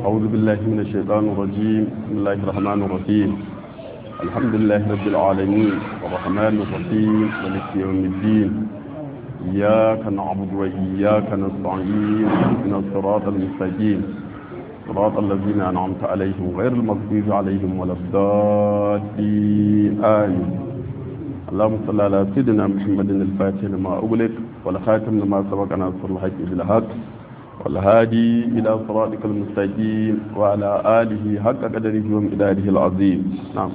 أعوذ بالله من الشيطان الرجيم بسم الله الرحمن الرحيم الحمد لله رب العالمين الرحمن الرحيم مالك يوم الدين إياك نعبد وإياك نستعين اهدنا الصراط المستقيم صراط الذين أنعمت عليهم غير المغضوب عليهم ولا الضالين آمين اللهم صل على سيدنا محمد الفاتح لما أغلق والخاتم لما سبق ناصر الحق بالحق والهادي إلى صراطك المستقيم وعلى آله حق قدره ومقداره العظيم نعم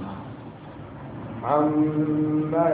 عما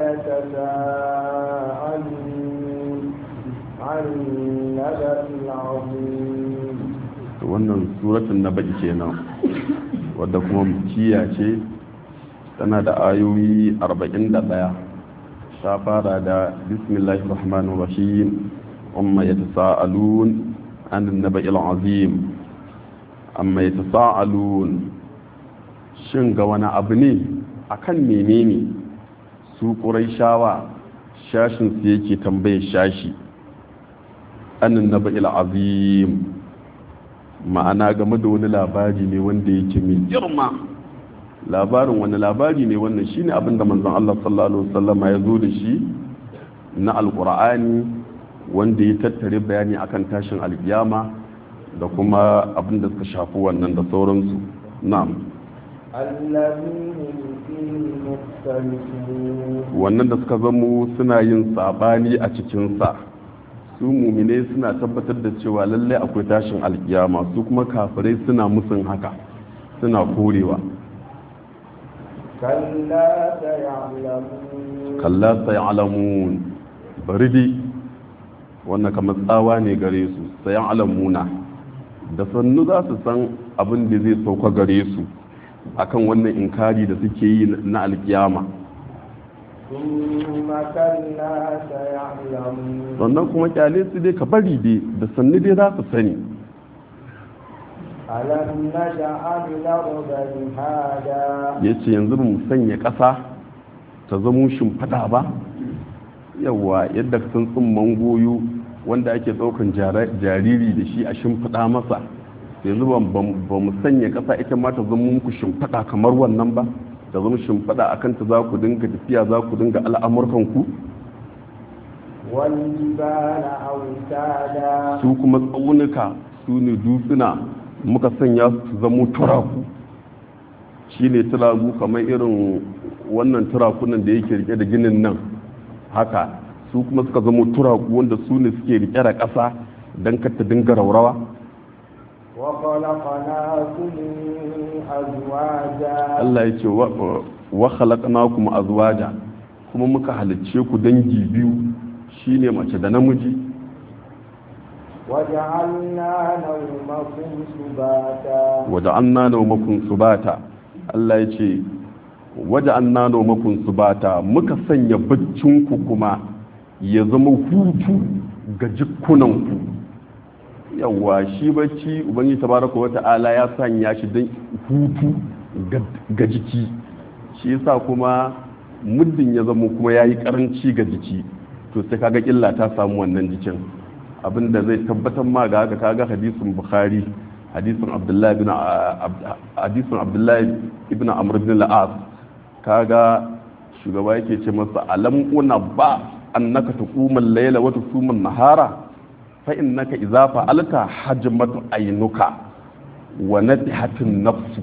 يتساءلون عن النبأ العظيم wannan suratun na baki kenan wadda kuma kiya ce tana da ayoyi 41 ta fara da bismillahir rahmanir rahim amma yatasaalun an naba'il azim amma yatasaalun shin ga wani abu ne akan menene su quraishawa shashin su yake tambaye shashi an naba'il azim ma'ana game da wani labari ne wanda yake mai girma labarin wani labari ne wannan shine abin da manzon Allah sallallahu alaihi wasallama ya zo da shi na alqur'ani wanda ya tattare bayani akan tashin alkiyama da kuma abin da suka shafi wannan da sauransu na'am الذين فيه مختلفون wannan da suka zamo suna yin sabani a cikinsa su mumine suna tabbatar da cewa lalle akwai tashin alkiyama su kuma kafirai suna musun haka suna korewa كلا سيعلمون kalla sai alamun bari dai wannan kamar tsawa ne gare su sayan alamuna da sannu za su san abin da zai sauka gare su akan wannan inkari da suke yi na alkiyama ثم كلا سيعلمون sannan kuma kyale su dai ka bari dai da sannu dai za su sani ألم نجعل الأرض مهادا ya ce yanzu ba mu sanya ƙasa ta zamo shimfiɗa ba yawa yadda sun tsumman goyo wanda ake ɗaukan jara- jariri da shi a shimfiɗa masa yanzu ba ba mu sanya ƙasa ita ma ta zama muku shimfiɗa kamar wannan ba ta zama shimfiɗa a kanta za ku dinga tafiya za ku dinga al'amurkanku والجبال أوتادا su kuma tsaunuka su ne dutsuna muka sanya su zamo turaku shi ne turaku kamar irin wannan turakunan da yake rike da ginin nan haka su kuma suka zamo turaku wanda su ne suke rike da ƙasa don ta dinga raurawa وخلقناكم أزواجا Allah ya ce wa- wa khalaqnakum azwaja kuma muka halicce ku dangi biyu shine mace da namiji وجعلنا نومكم سباتا waja'alna nawmakum subata Allah ya ce waja'alna nawmakum subata muka sanya baccinku kuma ya zama hutu ga jikunanku yawa shi bacci ubangi tabaraka wata'ala ya sanya shi don hutu ga- ga jiki shi yasa kuma muddin ya zama kuma yayi karanci ga jiki to sai kaga illa ta samu wannan jikin abinda zai tabbatar ma ga haka kaga hadisin bukhari hadisin abdullahi ibn hadisin abdullahi ibn amr ibn al-as kaga shugaba yake ce masa alam una ba annaka tuquma al-layla wa tusuma an-nahara fa innaka idza fa'alta hajmatu aynuka wa natihatun nafsu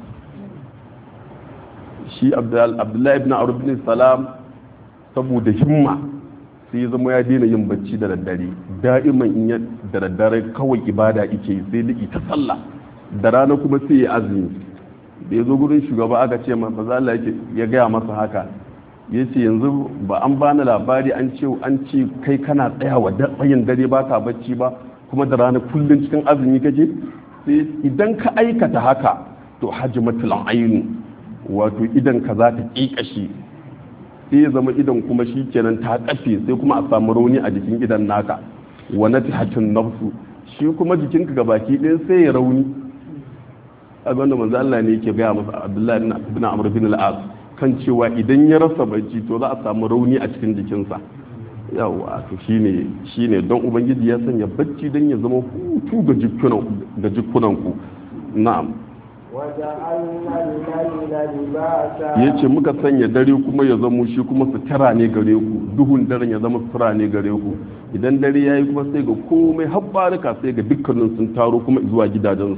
shi abdullahi ibn amr ibn salam saboda himma sai ya zama ya daina yin bacci da daddare da'iman in ya da daddare kawai ibada yake sai liki ta sallah da rana kuma sai ya azumi da ya zo gurin shugaba aka ce ma maza Allah ya gaya masa haka ya ce yanzu ba an bani labari an ce an ce kai kana tsayawa da tsayin dare ba ka bacci ba kuma da rana kullum cikin azumi kake sai idan ka aikata haka to hajmatul ainu wato idan ka za ta kikashi sai ya zama idan kuma shi kenan ta kafe sai kuma a samu rauni a jikin idan naka wa natihatun nafsu shi kuma jikinka ga baki ɗaya sai ya rauni a wanda manzo Allah ne yake gaya masa Abdullahi ibn Amr bin al-As kan cewa idan ya rasa bacci to za a samu rauni a cikin jikinsa yawa to shine shine don ubangiji ya sanya bacci don ya zama hutu ga jikunan ga jikunanku na'am وجعلنا الليل لباسا ya ce muka sanya dare kuma ya zamo shi kuma sutura ne gare ku duhun daren ya zama sutura ne gare ku idan dare ya yi kuma sai ga komai habbarika sai ga dukkanin sun taro kuma zuwa gidajensu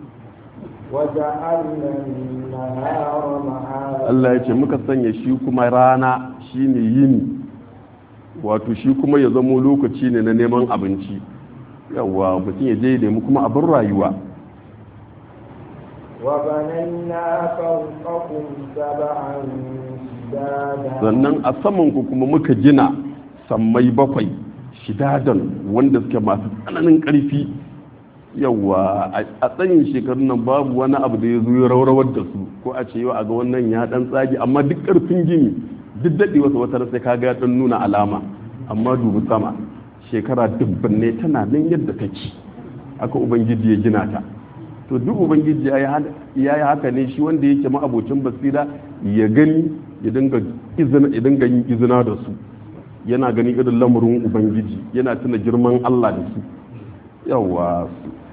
وجعلنا النهار معاشا Allah ya ce muka sanya shi kuma rana shine yini wato shi kuma ya zamo lokaci ne na neman abinci yawa mutum ya je ya nemi kuma abin rayuwa وبنينا فوقكم سبعا شدادا sannan a samanku kuma muka gina sammai bakwai shidadan wanda suke masu tsananin ƙarfi yawa a tsayin shekarun nan babu wani abu da ya zo ya raurawar da su ko a ce yau a ga wannan ya dan tsage amma duk ƙarfin gini duk daɗe wasu wata sai ka ga dan nuna alama amma dubu sama shekara dubban ne tana nan yadda take aka ubangiji ya gina ta to duk ubangiji ya yi haka ne shi wanda yake ma'abocin basira ya gani ya dinga yin izina da su yana gani irin lamarin ubangiji yana tuna girman allah da su yawa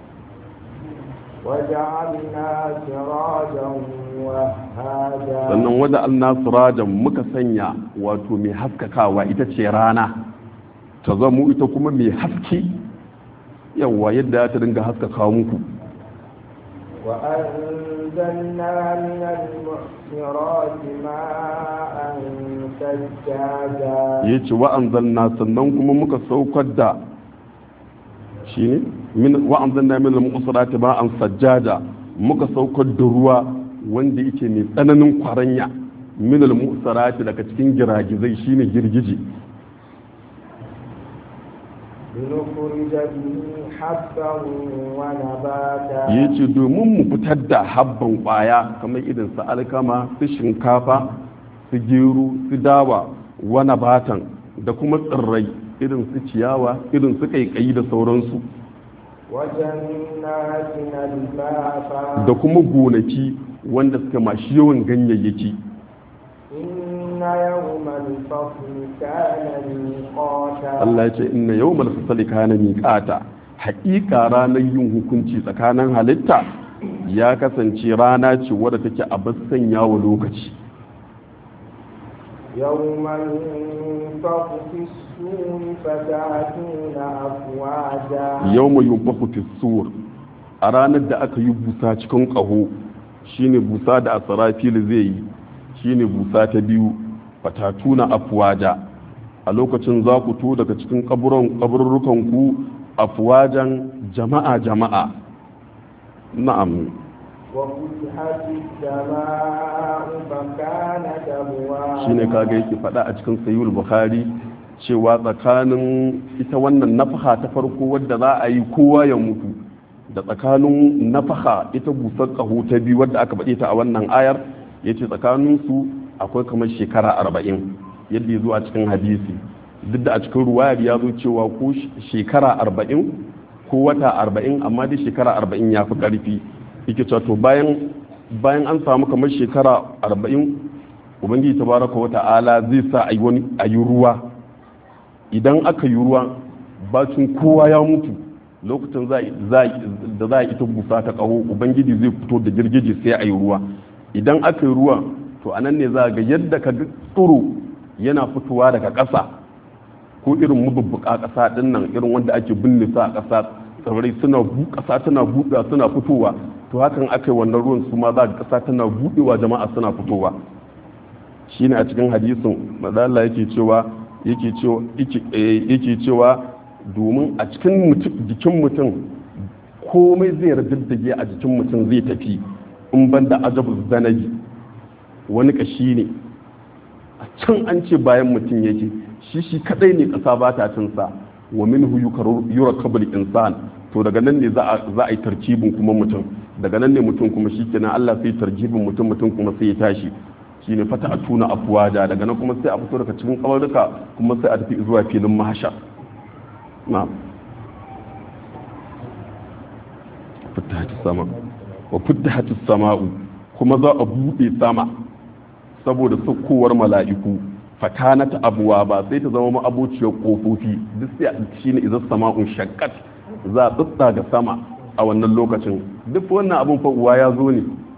وجعلنا سراجا وهاجا sannan wajen annasirajan muka sanya wato mai haskakawa ita ce rana ta zamo ita kuma mai haske yawa yadda ta dinga haskaka muku وأنزلنا من المعصرات ماء ثجاجا ya ce wa'anzalna sannan kuma muka saukar da shi ne wa'anzalna min al-mu'sirati ma'an sajjada muka saukar da ruwa wanda yake mai tsananin kwaranya min al-mu'sirati daga cikin giragizai shine girgije لنخرج به حبا ونباتا ya ce domin mu fitar da habban kwaya kamar irin su alkama su shinkafa su gero su dawa wani batan da kuma tsirrai irin su ciyawa irin su kaikayi da sauransu وجنات ألفافا da kuma gonaki wanda suka mashi yawan ganyayyaki إن يوم الفصل كان ميقاتا Allah ya ce inna yawmal fasali kana miqata haƙiƙa ranar yin hukunci tsakanin halitta ya kasance rana ce wadda take a sanya wa lokaci يوم ينفخ في السور فتأتون أفواجا yawma yunfaku fi sur a ranar da aka yi busa cikin ƙaho shine busa da asrafil zai yi shine busa ta biyu fatatuna afwaja a lokacin za ku to daga cikin kaburrukan ku afwajan jama'a jama'a na'am وفتحت السماء فكانت أبوابا shine kaga yake faɗa a cikin sayyul bukhari cewa tsakanin ita wannan nafaha ta farko wadda za a yi kowa ya mutu da tsakanin nafaha ita busar ƙaho ta biyu wadda aka faɗe ta a wannan ayar ya ce tsakaninsu akwai kamar shekara arba'in yadda ya zo a cikin hadisi duk da a cikin ruwayar ya zo cewa ko shekara arba'in ko wata arba'in amma dai shekara arba'in ya fi ƙarfi yake cewa to bayan bayan an samu kamar shekara arba'in ubangiji tabaraka wa ta'ala zai sa a yi ruwa idan aka yi ruwa bacin kowa ya mutu lokacin da za a ita busa ta kaho ubangiji zai fito da girgije sai a yi ruwa idan aka yi ruwa to a nan ne za ga yadda ka ga tsoro yana fitowa daga ƙasa ko irin mabubbuka ƙasa ɗin nan irin wanda ake binne sa a ƙasa tsirrai suna ƙasa tana buɗewa suna fitowa to hakan aka yi wannan ruwan su ma za ga ƙasa tana buɗewa jama'a suna fitowa shine a cikin hadisin madalla yake cewa yake cewa yake cewa domin a cikin jikin mutum komai zai raddaddage a jikin mutum zai tafi in ban da ajabu zanabi wani kashi ne a can an ce bayan mutum yake shi shi kadai ne kasa ba ta cinsa wa minhu yurakabul insan to daga nan ne za a yi tarkibin kuma mutum daga nan ne mutum kuma shi kenan Allah sai tarkibin mutum mutum kuma sai ya tashi shine fata a tuna afuwaja daga nan kuma sai a fito daga cikin kawarduka kuma sai a tafi zuwa filin mahasha na fitahatis sama wa fitahatis sama'u kuma za a buɗe sama saboda saukowar mala'iku fakanata abuwa ba sai ta zama ma'abociyar kofofi duk sai shine idan sama'un shakkat za a tsatsa ga sama a wannan lokacin duk wannan abun fa uwa ya zo ne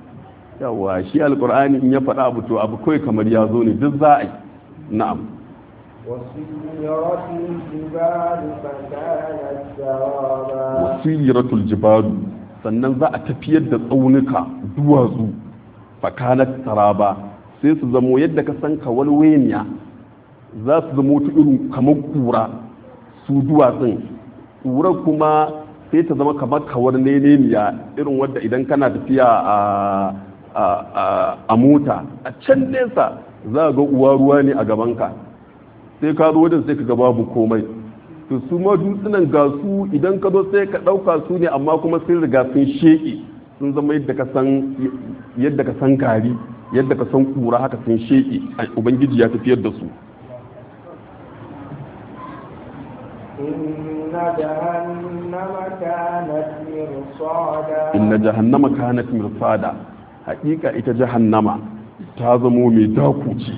yawa shi alkur'ani in ya faɗa abu to abu kawai kamar ya zo ne duk za a yi na'am وسيرت الجبال فكانت سرابا wasiratul jibalu sannan za a tafiyar da tsaunuka duwatsu fakanat saraba sai su zamo yadda ka san kawalweniya za su zamo ta irin kamar kura su duwatsun kura kuma sai ta zama kamar kawar neneniya irin wadda idan kana tafiya a a mota a can nesa za ga uwa ruwa ne a gabanka sai ka zo wajen sai ka ga babu komai to su ma dutsunan ga su idan ka zo sai ka ɗauka su ne amma kuma sun riga sun sheƙe sun zama yadda ka san yadda ka san gari yadda ka san kura haka sun sheƙe ubangiji ya tafiyar da su إن جهنم كانت مرصادا inna jahannama kanat mirsada haƙiƙa ita jahannama ta zamo mai dakuci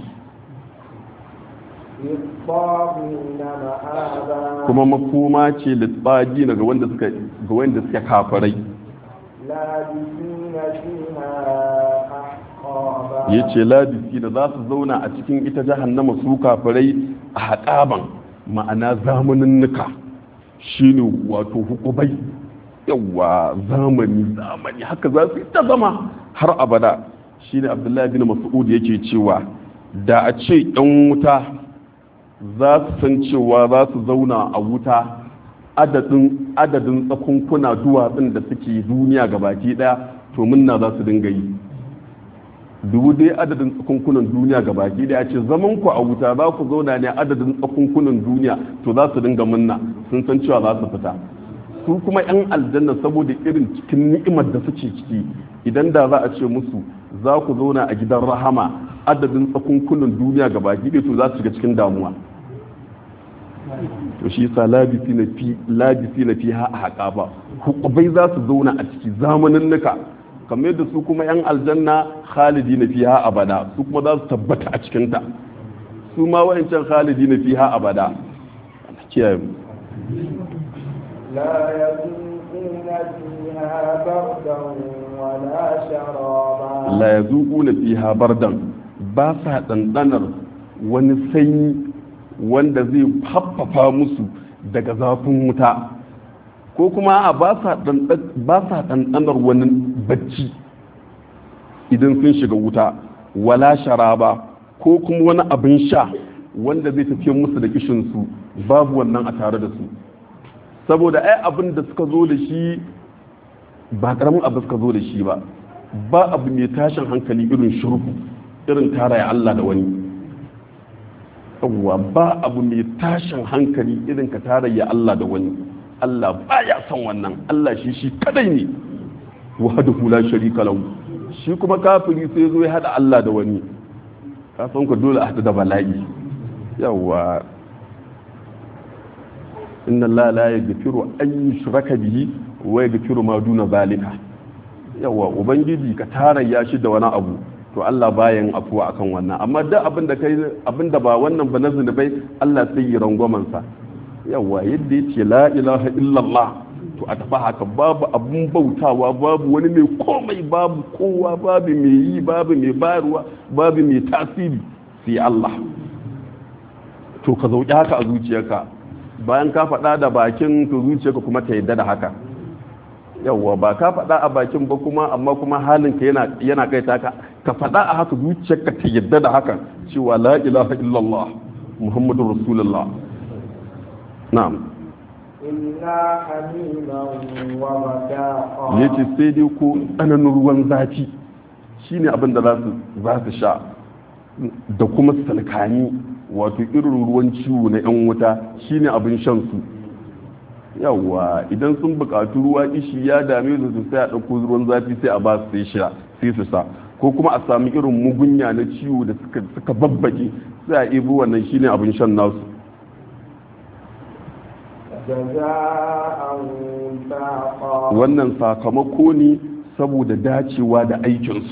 للطاغين مآبا kuma makoma ce litbagi ga wanda suka ga wanda suka kafarai لابثين فيها أحقابا yace labisi da za su zauna a cikin ita jahannama su kafarai a haƙaban ma'ana zamaninnuka shine wato hukubai yawa zamani zamani haka za su yi ta zama har abada shine abdullahi bin mas'ud yake cewa da a ce yan wuta za su san cewa za su zauna a wuta adadin adadin tsakunkuna duwatsun da suke duniya gabaki daya to munna za su dinga yi dubu dai adadin tsakunkunan duniya gabaki daya ce zaman ku a wuta za ku zauna ne adadin tsakunkunan duniya to za su dinga munna sun san cewa za su fita su kuma yan aljanna saboda irin cikin ni'imar da suke ciki idan da za a ce musu za ku zauna a gidan rahama adadin tsakunkunan duniya gabaki daya to za su shiga cikin damuwa to shi yasa labisi na fi labisi na fi ha a haƙa ba hukubai za su zauna a ciki zamanin nuka kamar yadda su kuma yan aljanna khalidi na fi ha abada su kuma za su tabbata a cikinta su ma wa'ancan khalidi na fi ha abada kiyaye mu لا يذوقون فيها بردا ولا شرابا la yazuquna fiha bardan ba sa dandanar wani sanyi wanda zai haffafa musu daga zafin wuta ko kuma a ba sa ɗanɗanar wani bacci idan sun shiga wuta wala sharaba ko kuma wani abin sha wanda zai tafiye musu da kishinsu babu wannan a tare da su saboda ai abin da suka zo da shi ba karamin abu suka zo da shi ba ba abu mai tashin hankali irin shirku irin taraya Allah da wani yawwa ba abu mai tashin hankali irin ka tarayya Allah da wani Allah baya son wannan Allah shi shi kadai ne wahdahu la sharika lahu shi kuma kafiri sai zo ya hada Allah da wani ka san ku dole a hada da bala'i yawwa inna Allah la yaghfiru an yushraka bihi wa yaghfiru ma duna zalika yawwa ubangiji ka tarayya shi da wani abu to Allah bayan afuwa akan wannan amma duk abin da kai abin da ba wannan ba na zunubai Allah sai yi rangwamen sa yawa yadda yace la ilaha illallah to a tafi haka babu abun bautawa babu wani mai komai babu kowa babu mai yi babu mai bayarwa babu mai tasiri sai Allah to ka zauki haka a zuciyarka bayan ka faɗa da bakin to zuciyarka kuma ta yadda da haka yawwa ba ka faɗa a bakin ba kuma amma kuma halinka yana yana kai ta ka ka faɗa a haka zuciyarka ta yadda da haka cewa la ilaha illallah muhammadur rasulullah na'am إلا حميما وغساقا yace sai dai ko tsananin ruwan zafi shine abin da za su za su sha da kuma salkani wato irin ruwan ciwo na yan wuta shine abin shan su yawwa idan sun buƙatu ruwa ishi ya dame su su sai a ɗauko ruwan zafi sai a ba su sai sha sai su sa ko kuma a sami irin mugunya na ciwo da suka suka babbake sai a ibo wannan shine abin shan nasu جزاء وفاقا wannan sakamako ne saboda dacewa da aikinsu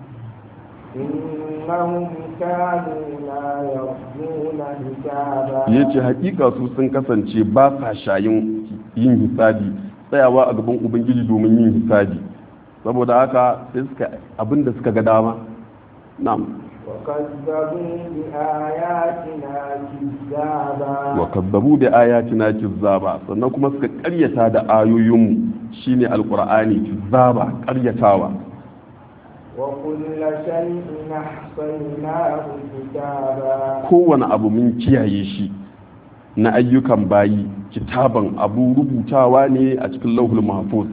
إنهم كانوا لا يرجون حسابا ya ce hakika su sun kasance ba sa shayin yin hisabi tsayawa a gaban ubangiji domin yin hisabi saboda haka sai suka abinda suka ga dama na'am وكذبوا بآياتنا كذابا wa kazzabu bi ayatina kizzaba sannan kuma suka karyata da ayoyinmu shine alqur'ani kizzaba karyatawa وكل شيء أحصيناه كتابا kowane abu mun kiyaye shi na ayyukan bayi kitaban abu rubutawa ne a cikin lauhul mahfuz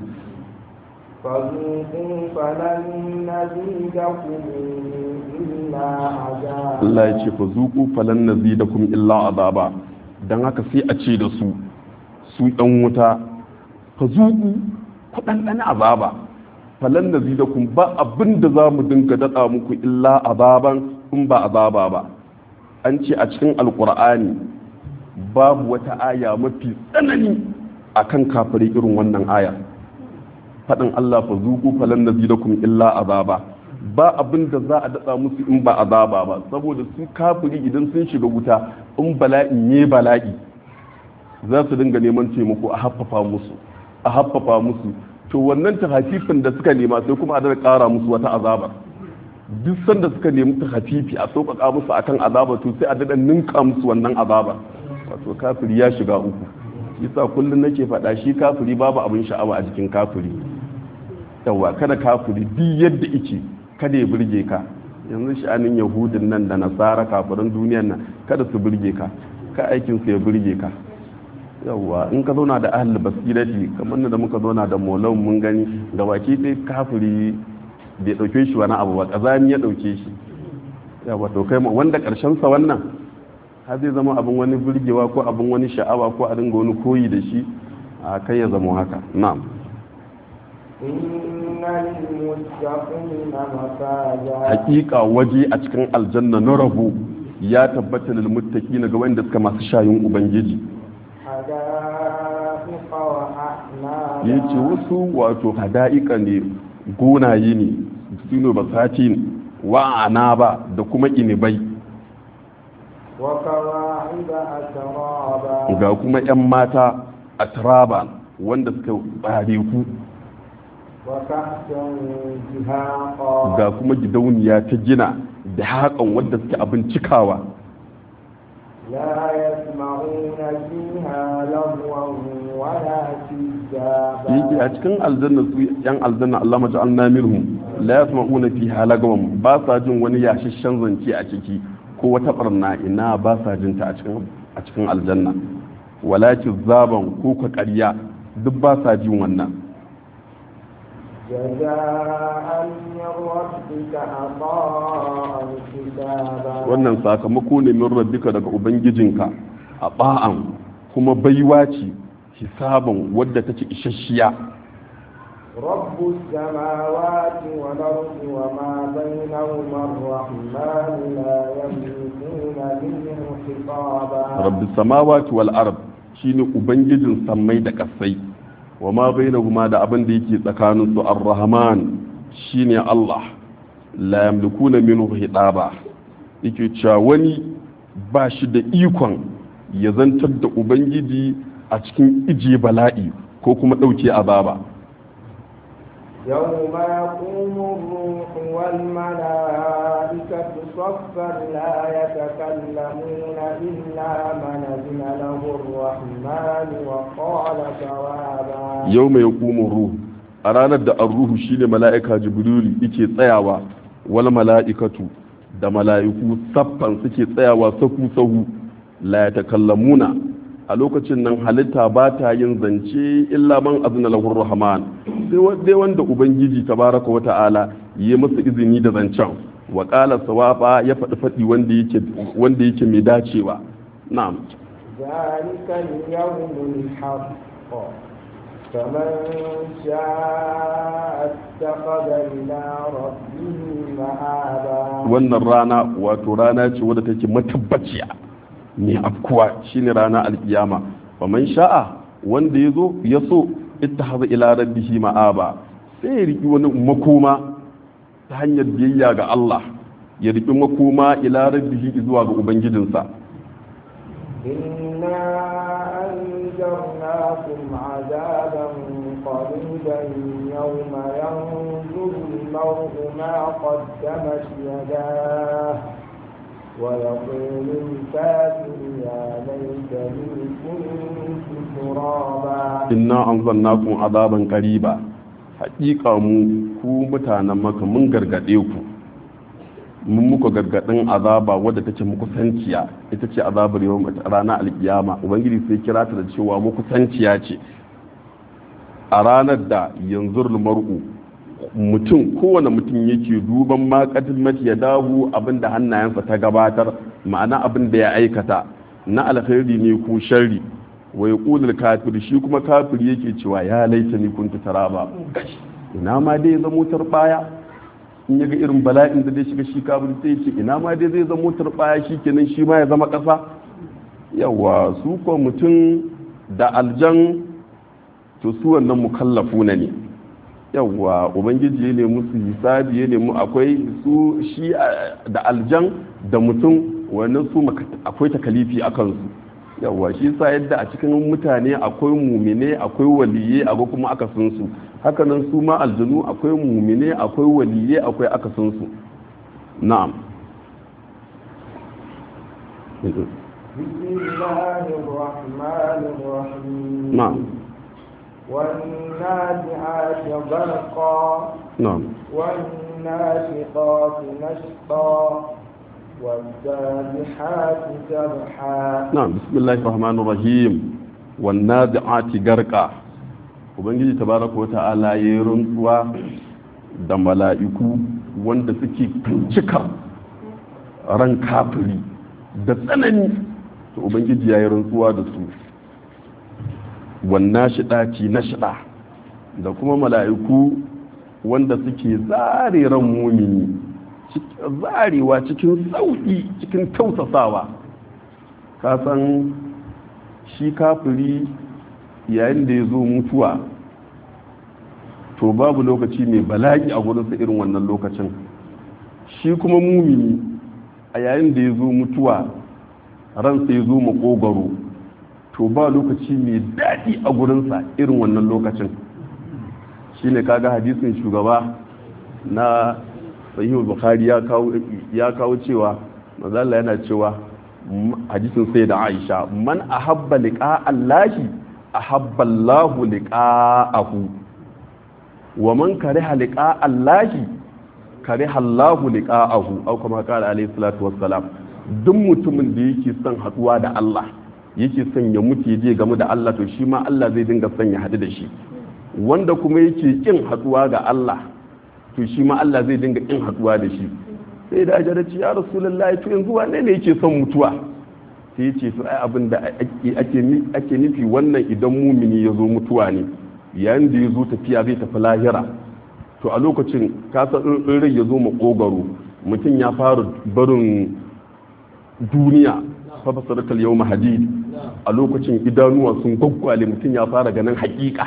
فذوقوا فلن نزيدكم إلا عذابا Allah ya ce fa zuqu falan nazidakum illa azaba dan haka sai a ce da su su dan wuta fa zuqu ku dan dan azaba falan nazidakum ba abinda zamu dinga dada muku illa azaban in ba azaba ba an ce a cikin alqur'ani babu wata aya mafi tsanani akan kafiri irin wannan aya faɗin Allah fa zuku falan nazidakum illa azaba ba abin da za a datsa musu in ba azaba ba saboda su kafiri idan sun shiga wuta in bala'in ne bala'i za su dinga neman taimako a haffafa musu a haffafa musu to wannan tahafifin da suka nema sai kuma a daga ƙara musu wata azaba duk sanda suka nemi tahafifi a sauƙaƙa musu akan azaba to sai a daɗa ninka musu wannan azaba wato kafiri ya shiga uku yasa kullum nake faɗa shi kafiri babu abin sha'awa a jikin kafiri yawa kada kafiri duk yadda ike kada ya burge ka yanzu sha'anin yahudin nan da nasara kafirin duniyan nan kada su burge ka ka aikin su ya burge ka yawa in ka zauna da ahli basirati kamar da muka zauna da molan mun gani da baki dai kafiri bai dauke shi wani abu ba kazani ya dauke shi yawa to kai wanda karshen sa wannan har zai zama abin wani burgewa ko abin wani sha'awa ko a dinga wani koyi da shi a kai ya zama haka na'am إن للمتقين مفازا hakika waje a cikin aljanna na rabo ya tabbata lil muttaqina ga wanda suka masu shayin ubangiji حدائق وأعنابا yace wasu wato hada'ika ne gonaye ne sino basati ne wa anaba da kuma inibai وكواعب أترابا ga kuma yan mata a turaba wanda suka bare ku وكأسا دهاقا ga kuma gidauniya ta gina da haƙan wanda suke abin cikawa لا يسمعون فيها لغوا ولا yake كذابا a cikin aljanna su yan aljanna Allah maja an minhum la yasma'una fiha lagawan ba sa jin wani yashashen zance a ciki ko wata barna ina ba sa jin ta a cikin a cikin aljanna walakin zaban ko ka ƙarya duk ba sa jin wannan جزاء من ربك عطاء كتابا wannan sakamako ne min rabbika daga ubangijinka a ba'an kuma baiwa ce hisaban wadda take isasshiya رب السماوات والأرض وما بينهما الرحمن لا يملكون منه خطابا rabbi samawati wal ard shine ubangijin sammai da kasai wa ma bainahuma da abin da yake tsakanin su ar-rahman shine Allah la yamlikuna minhu hitaba yake cewa wani ba shi da ikon ya zantar da ubangiji a cikin ije bala'i ko kuma ɗauke azaba يوم يقوم الروح والملائكة صفا لا يتكلمون إلا من أذن له الرحمن وقال ثوابا yau mai hukumin ruhu a ranar da an ruhu shine mala'ika jibrilu yake tsayawa wal mala'ikatu da mala'iku saffan suke tsayawa sahu sahu la yatakallamuna a lokacin nan halitta ba ta yin zance illa man azna lahu rahman sai wanda ubangiji tabaraka wa ta'ala yi masa izini da zancen wa qala sawaba ya faɗi faɗi wanda yake wanda yake mai dacewa na'am ذلك اليوم الحق فمن شاء اتخذ إلى ربه مآبا wannan rana wato rana ce wadda take matabbaciya mai afkuwa shine rana alkiyama faman sha'a wanda ya zo ya so ittahaza ila rabbihi ma'aba sai ya riki wani makoma ta hanyar biyayya ga Allah ya riki makoma ila rabbihi zuwa ga ubangijinsa إنا أنذرناكم عذابا قريبا يوم ينظر المرء ما قدمت يداه ويقول الكافر يا ليتني كنت ترابا inna anzalnakum azaban qariba haƙiƙa mu ku mutanen maka mun gargade ku mun muku gargadin azaba wadda take muku sanciya ita ce azabar yau ranar alkiyama ubangiji sai kira ta da cewa muku sanciya ce a ranar da yanzu mar'u mutum kowane mutum yake duban makatin mati ya dahu abinda hannayensa ta gabatar ma'ana abin da ya aikata na alkhairi ne ko sharri wai kulul kafir shi kuma kafir yake cewa ya laita ni kuntu taraba ina ma dai zamo baya in yaga irin bala'in da zai shiga shi kafir sai ce ina ma dai zai zamo baya shikenan shi ma ya zama kasa yawa su ko mutum da aljan to su wannan mukallafuna ne yawa ubangiji ya nemi su hisabi ya nemi akwai su shi da aljan da mutum wannan su akwai takalifi a kansu yawa shi sa yadda a cikin mutane akwai mumine akwai waliye akwai kuma akasinsu hakanan su ma aljanu akwai mumine akwai waliye akwai akasinsu na'am بسم الله الرحمن الرحيم نعم والنازعات غرقا نعم والناشطات نشطا والسابحات سبحا نعم بسم الله الرحمن الرحيم والنازعات غرقا ubangiji tabaraka wata'ala ya yi rantsuwa da mala'iku wanda suke cika ran kafiri da tsanani to ubangiji ya yi rantsuwa da su wannan shiɗaci na shiɗa da kuma mala'iku wanda suke zare ran mumini zarewa cikin sauƙi cikin tausasawa kasan shi kafiri yayin da ya zo mutuwa to babu lokaci mai bala'i a gurinsa irin wannan lokacin shi kuma mumini a yayin da ya zo mutuwa ransa ya zo makogaro to ba lokaci mai daɗi a gurinsa irin wannan lokacin shi ne kaga hadisin shugaba na sahihul bukhari ya kawo cewa mazalla yana cewa hadisin sai da aisha man ahabba liqa allahi ahabba allahu liqa'ahu wa man kariha liqa allahi kariha allahu liqa'ahu au kama qala alayhi salatu wassalam duk mutumin da yake son haduwa da Allah yake son ya mutu je game da Allah to shi ma Allah zai dinga son ya hadu da shi wanda kuma yake kin haduwa ga Allah to shi ma Allah zai dinga kin haduwa da shi sai da ajaraci ya rasulullahi to yanzu wane ne yake son mutuwa sai ya ce to ai abin da ake nufi wannan idan mumini ya zo mutuwa ne yayin da ya zo tafiya zai tafi lahira to a lokacin kasa in rai ya zo makogaro mutum ya fara barin duniya fafasaratal yau mahadid a lokacin idanuwa sun gwaggwale mutum ya fara ganin hakika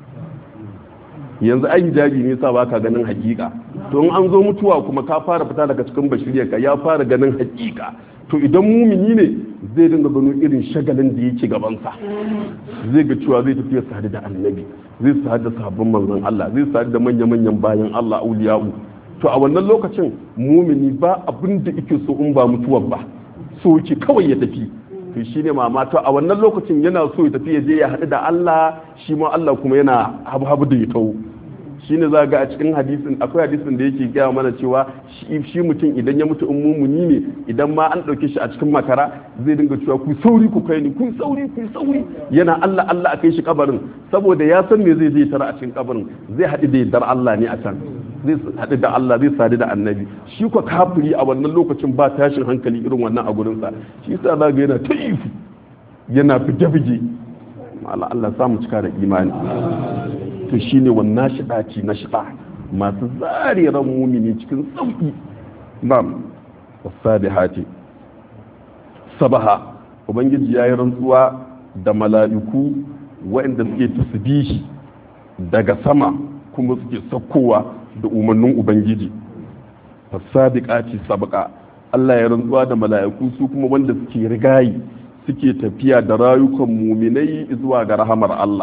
yanzu ai hijabi ne sa baka ganin hakika to in an zo mutuwa kuma ka fara fita daga cikin bashiriyar ka ya fara ganin hakika to idan mumini ne zai dinga gano irin shagalin da yake gabansa zai ga cewa zai tafi sadu da annabi zai sadu da sabbin manzon Allah zai sadu da manya-manyan bayan Allah auliya'u to a wannan lokacin mumini ba abin da yake so in ba mutuwar ba so yake kawai ya tafi to shine mama to a wannan lokacin yana so ya tafi ya je ya haɗu da Allah shi ma Allah kuma yana habu-habu da ya tawo shine za ga a cikin hadisin akwai hadisin da yake gaya mana cewa shi mutum idan ya mutu in mumuni ne idan ma an ɗauke shi a cikin makara zai dinga cewa ku sauri ku kai ni ku sauri ku sauri yana Allah Allah a kai shi kabarin saboda ya san me zai je tara a cikin kabarin zai haɗu da yardar Allah ne a can zai haɗu da Allah zai sadu da annabi shi ko kafiri a wannan lokacin ba tashin hankali irin wannan a gurinsa shi yasa za ga yana ta ifu yana fige-fige Allah Allah samu cika da imani to shine wannan shiɗaci na shiɗa masu zare ran mumini cikin sauƙi bam wasabihati sabaha ubangiji ya yi rantsuwa da mala'iku waɗanda suke tasbihi daga sama kuma suke saukowa da umarnin ubangiji fasabiqati sabqa Allah ya rantsuwa da mala'iku su kuma wanda suke rigayi suke tafiya da rayukan muminai zuwa ga rahamar Allah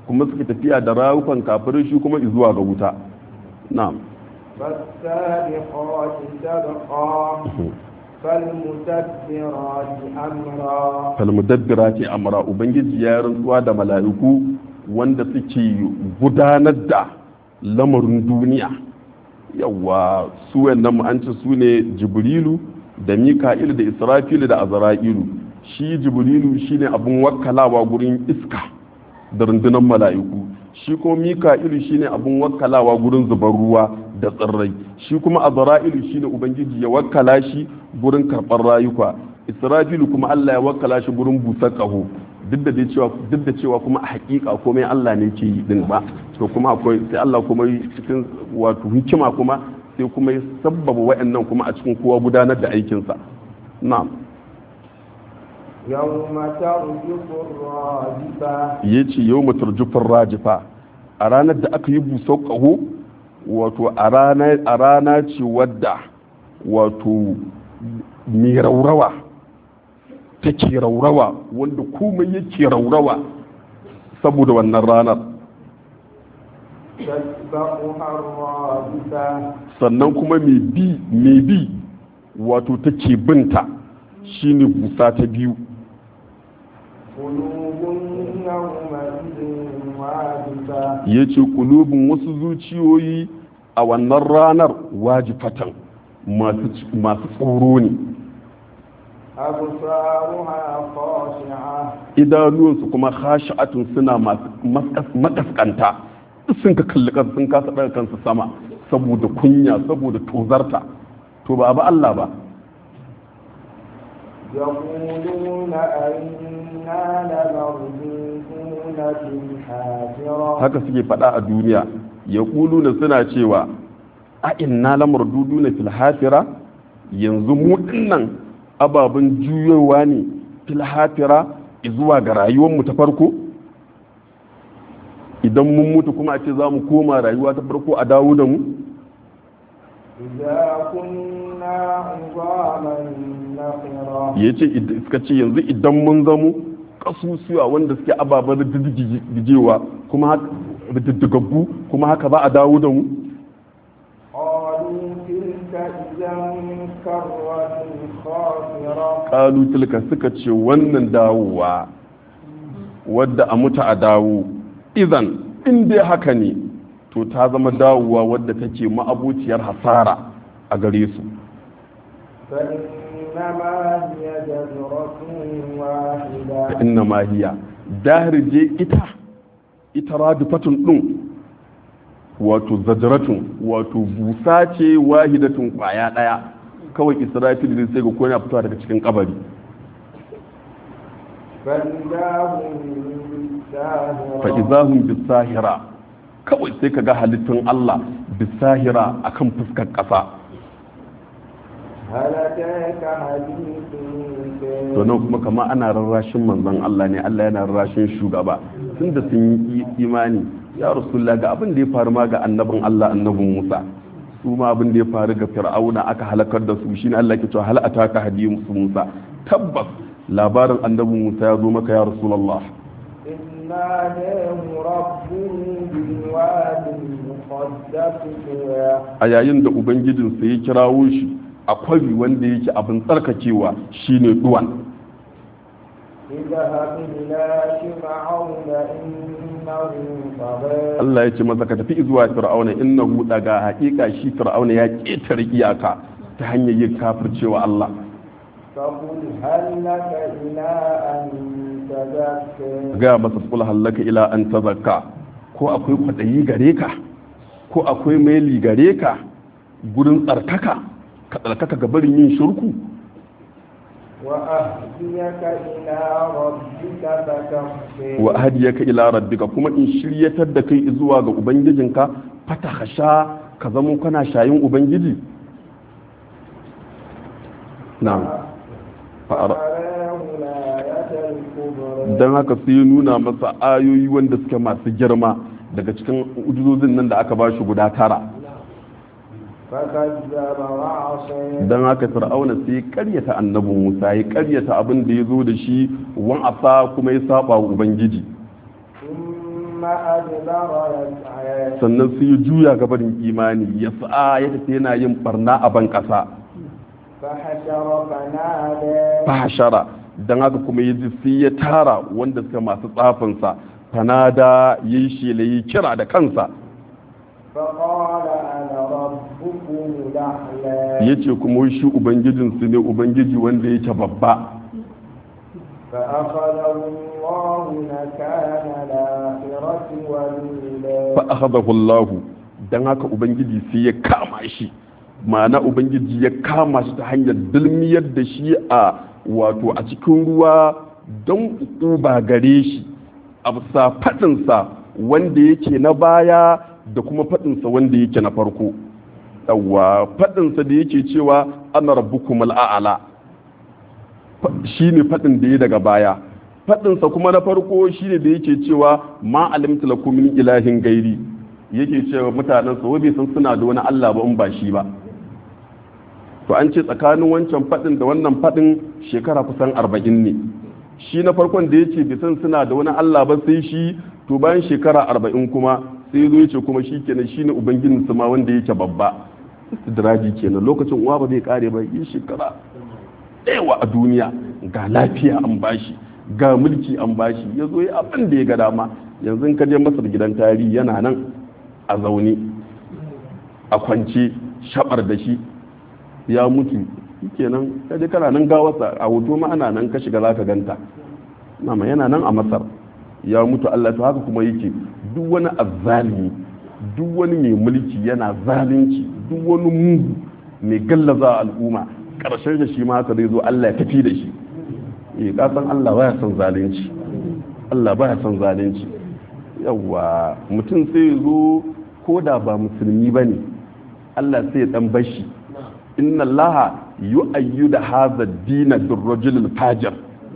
kuma suke tafiya da rayukan kafirai shi kuma zuwa ga wuta na'am فالسابقات سبقا فالمدبرات أمرا falmudabbirati amra ubangiji ya rantsuwa da mala'iku wanda suke gudanar da lamarin duniya yawa su wannan mu an ce su ne jibrilu da mika'il da israfilu da azra'ilu shi jibrilu shine abun wakkalawa gurin iska da rundunar mala'iku shi kuma mika'ilu shine abun wakkalawa gurin zubar ruwa da tsirrai shi kuma azra'ilu shine ubangiji ya wakkala shi gurin karɓar rayuka israfilu kuma Allah ya wakkala shi gurin busar ƙaho duk da dai cewa duk da cewa kuma a hakika komai Allah ne ke yi din ba to kuma akwai sai Allah kuma yi cikin wato hikima kuma sai kuma ya sabbaba wa'annan kuma a cikin kowa gudanar da aikinsa na'am يوم ترجف الراجفة ya ce yau matarjufin rajifa a ranar da aka yi busau ƙaho wato a rana- a rana ce wadda wato mai raurawa take raurawa wanda komai yake raurawa saboda wannan ranar تتبعها الرادفة sannan kuma mai bi mai bi wato take binta shine busa ta biyu قلوب يومئذ واجفة ya ce kulubin wasu zuciyoyi a wannan ranar wajifatan masu masu tsoro ne أبصارها خاشعة idanuwansu kuma khashi'atun suna masu maskas- makaskanta sun ka kalli kansu sun kasa daga kansu sama saboda kunya saboda tozarta to ba ba Allah ba يقولون أئنا لمردودون في الحافرة haka suke faɗa a duniya ya na suna cewa a inna lamar dudu na filhafira yanzu mu dinnan ababen juyowa ne filhafira zuwa ga rayuwarmu ta farko idan mun mutu kuma a ce za mu koma rayuwa ta farko a dawo da mu إذا كنا عظاما نخرة ya ce suka ce yanzu idan mun zamo kasusuwa wanda suke ababen rididdigewa kuma haka rididdigaggu kuma haka ba a dawo da mu قالوا تلك إذا كرة خاسرة kalu tilka suka ce wannan dawowa wadda a mutu a dawo idan in dai haka ne to ta zama dawowa wadda take ma'abuciyar hasara a gare su فإنما هي جزرة واحدة inna ma hiya dahirje ita ita radifatun din wato zajratun wato busa ce wahidatun kwaya daya kawai israfil zai sai ga ko yana fitowa daga cikin kabari فإذا هم بالساهرة fa'izahun bisahira kawai sai ka ga halittun Allah bisahira akan fuskar ƙasa هل أتاك حديث to nan kuma kama ana rarrashin manzon Allah ne Allah yana rarrashin shugaba tunda sun yi imani ya rasulullah ga abin da ya faru ma ga annabin Allah annabin Musa su ma abin da ya faru ga fir'auna aka halakar da su shine Allah ke cewa hal ataka hadiyyu Musa tabbas labarin annabin Musa ya zo maka ya rasulullah إذ ناداه ربه بالواد المقدس طوى a yayin da ubangijinsa ya kirawo shi a kwari wanda yake abin tsarkakewa shine duwan اذهب إلى فرعون إنه طغى Allah ya ce masa ka tafi zuwa fir'auna innahu daga haƙiƙa shi fir'auna ya ƙetare iyaka ta hanyar yin kafircewa Allah فقل هل لك إلى أن تزكى ga masa kul hallaka ila an tazakka ko akwai kwaɗayi gare ka ko akwai maili gare ka gurin tsarkaka ka tsarkaka ga barin yin shirku وأهديك إلى ربك فتخشى wa hadiyaka ila rabbika kuma in shiryatar da kai zuwa ga ubangijinka fatahasha ka zamo kana shayin ubangiji na'am fa'ara فأراه الآية الكبرى don haka sai ya nuna masa ayoyi wanda suke masu girma daga cikin ujuzozin nan da aka ba shi guda tara فكذب وعصى don haka fir'auna sai ya karyata annabin musa ya karyata abin da ya zo da shi wan asa kuma ya saba wa ubangiji ثم ثم أدبر يسعى sannan sai ya juya gabarin imani ya sa'a ya tafi yana yin barna a ban ƙasa فحشر فنادى fahashara don haka kuma ya ji sai ya tara wanda suka masu tsafinsa fanada ya yi shela ya kira da kansa فقال أنا ربكم الأعلى ya ce kuma shi ubangijinsu ne ubangiji wanda yake babba فأخذه الله نكال الآخرة والأولى fa akhadahu Allah dan haka ubangiji sai ya kama shi ma'ana ubangiji ya kama shi ta hanyar dulmiyar da shi a wato a cikin ruwa don uba gare shi a bisa faɗinsa wanda yake na baya da kuma faɗinsa wanda yake na farko yawwa faɗinsa da yake cewa ana rabbukum al'a'ala shi ne faɗin da ya daga baya faɗinsa kuma na farko shi ne da yake cewa ma alimta lakum min ilahin gairi yake cewa mutanen sa bai san suna da wani Allah ba in ba shi ba to an ce tsakanin wancan faɗin da wannan faɗin shekara kusan arba'in ne shi na farkon da yake bai san suna da wani Allah ba sai shi to bayan shekara arba'in kuma sai zo yace kuma shi kenan shi ne ubangijin su ma wanda yake babba istidraji kenan lokacin uwa ba zai kare ba yi shekara ɗewa a duniya ga lafiya an bashi ga mulki an bashi ya zo ya abin da ya ga dama yanzu in ka je masar gidan tarihi yana nan a zaune a kwance shabar da shi ya mutu kenan kaje kana nan gawarsa a hoto ma ana nan ka shiga zaka ganta nama yana nan a masar ya mutu Allah to haka kuma yake duk wani azzalimi duk wani mai mulki yana zalunci duk wani mugu mai gallaza al'umma karshen da shi ma haka zai zo Allah ya tafi da shi eh kasan Allah baya son zalunci Allah baya son zalunci yawa mutum sai ya zo ko da ba musulmi bane Allah sai ya dan bashi inna Allah yu'ayyidu hadha ad-din bir-rajul al-fajir